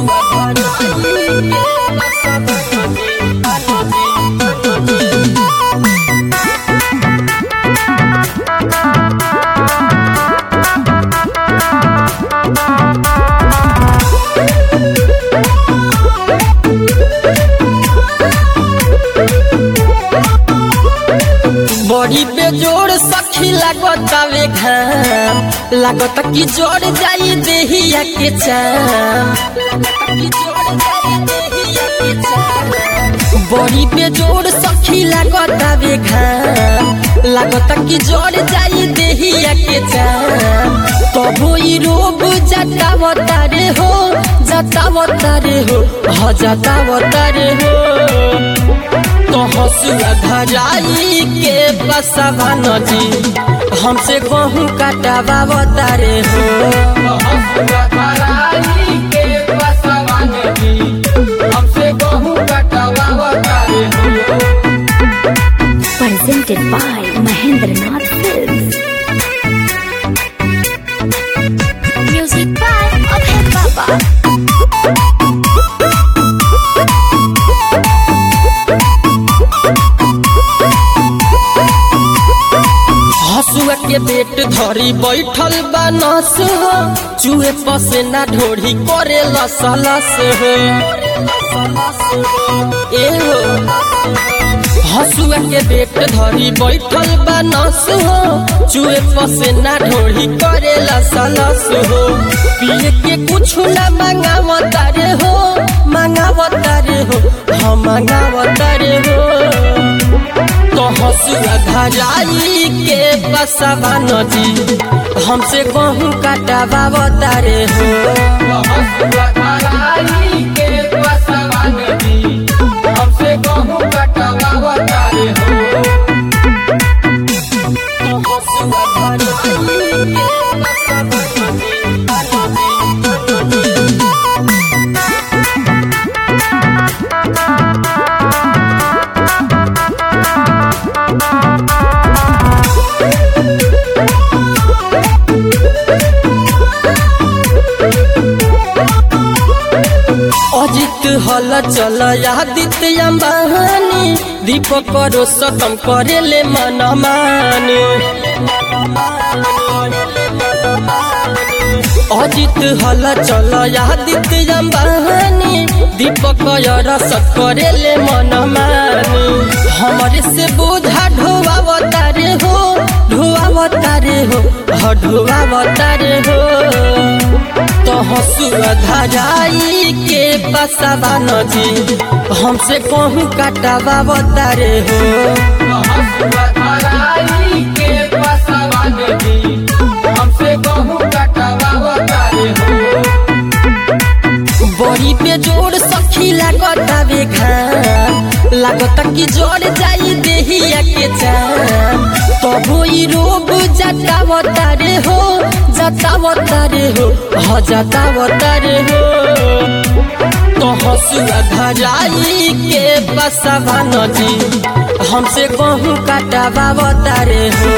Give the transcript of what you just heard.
बड़ी पे जोड़ सखी लागतावे घाम लागत कि जोड़ जाई देहिया के चाम बड़ी पे जोड़ सखी लागतावे घाम लागत कि जोड़ जाई देहिया के चाम तबो ई रोग जतावता रे हो जतावता रे हो ह जतावता रे हो तो हसुआ धराई के बसवा नदी हमसे गहूँ काटावा बतारे हो हसुआ धराई के बसवा नदी हमसे गहूँ कटवावा तारे हो presented by Mahendranath Films. Music by Abhay Baba. हसुआ के पेट धरी बैठल बा नस हो चूहे पसे ना ढोढ़ी करे लस लस हो ए हो हसुआ के पेट धरी बैठल बा नस हो चूहे पसे ना ढोढ़ी करे लस लस हो पिए के कुछ ना मांगावता रे हो मांगावता रे हो हम मांगावता रे हो तो हसुआ धराई के बसवा नदी हमसे गहूँ काटावा बतारे हो हसुआ धराई के बसवा नदी हमसे गहूँ कटवावा तारे हो तो हसुआ धराई के बसवा अजित हल चल आदित्य अंबानी दीपक करो सतम करे ले मन मानी अजित हल चल आदित्य अंबानी दीपक रसत करे ले मन मानी हमारे से बोझा ढोवावतारे हो ढोवावतारे हो ह ढोवावतारे हो तो हसुआ धराई के बसवा नदी हमसे कहूँ काटावा बतारे हो हसुआ धराई के बसवा नदी हमसे गहूँ कटवावा तारे हो बड़ी पे जोड़ सखी लागतावे घाम लागत कि जोड़ जाई देहिया के चाम तबो ई रोग जतावता रे हो जतावता रे हो ह जतावता रे हो तो हसुआ धराई के बसवा नदी हमसे गहूँ काटावा बतारे हो